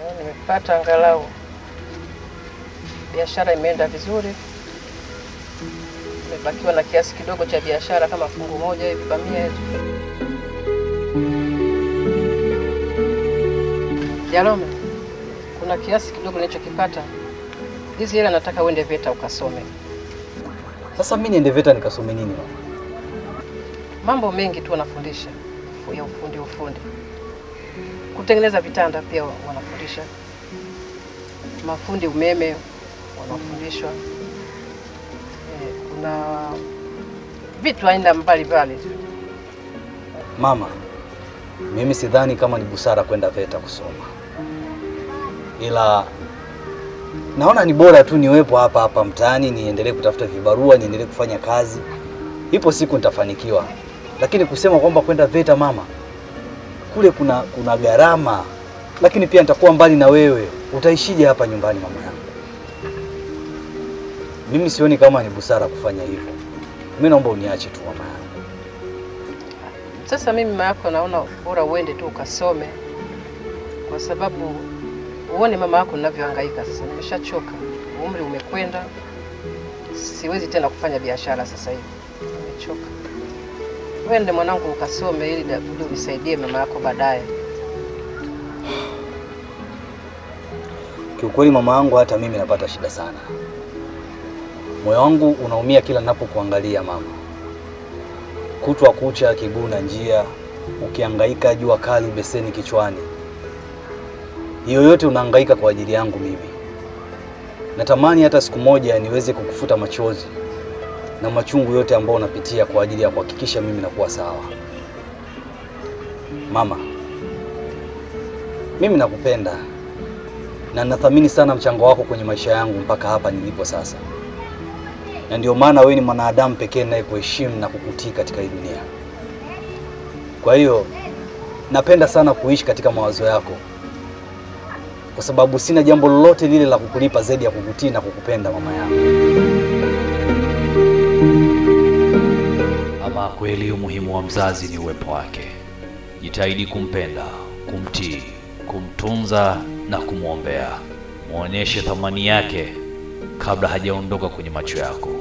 Eh, nimepata angalau biashara imeenda vizuri, nimebakiwa na kiasi kidogo cha biashara kama fungu moja hivi bamia hizo. Jalome, kuna kiasi kidogo nilichokipata. Hizi hela nataka uende VETA ukasome. Sasa mimi niende VETA nikasome nini mama? Mambo mengi tu wanafundisha ya ufundi ufundi, kutengeneza vitanda pia wanafundisha, mafundi umeme wanafundishwa. Eh, kuna vitu aina mbalimbali tu. Mama, mimi sidhani kama ni busara kwenda VETA kusoma, ila naona ni bora tu niwepo hapa hapa mtaani, niendelee kutafuta vibarua, niendelee kufanya kazi. Ipo siku nitafanikiwa, lakini kusema kwamba kwenda VETA mama, kule kuna kuna gharama, lakini pia nitakuwa mbali na wewe. Utaishije hapa nyumbani mama yangu? Mimi sioni kama ni busara kufanya hivyo. Mimi naomba uniache tu mama yangu. Sasa mimi mama yako naona bora uende tu ukasome, kwa sababu uone mama yako ninavyohangaika sasa. Nimeshachoka, umri umekwenda, siwezi tena kufanya biashara sasa hivi, nimechoka. Wende mwanangu ukasome, ili da- uje unisaidie mama yako baadaye. Kiukweli mama yangu, hata mimi napata shida sana. Moyo wangu unaumia kila ninapokuangalia mama, kutwa kucha, kiguu na njia, ukihangaika, jua kali, beseni kichwani. Hiyo yote unahangaika kwa ajili yangu mimi. Natamani hata siku moja niweze kukufuta machozi na machungu yote ambayo unapitia kwa ajili ya kuhakikisha mimi nakuwa sawa. Mama, mimi nakupenda na nathamini sana mchango wako kwenye maisha yangu mpaka hapa nilipo sasa, na ndio maana wewe ni mwanadamu pekee ninayekuheshimu na kukutii katika hii dunia. Kwa hiyo napenda sana kuishi katika mawazo yako, kwa sababu sina jambo lolote lile la kukulipa zaidi ya kukutii na kukupenda mama yangu. Ama kweli umuhimu wa mzazi ni uwepo wake. Jitahidi kumpenda, kumtii, kumtunza na kumwombea. Muonyeshe thamani yake kabla hajaondoka kwenye macho yako.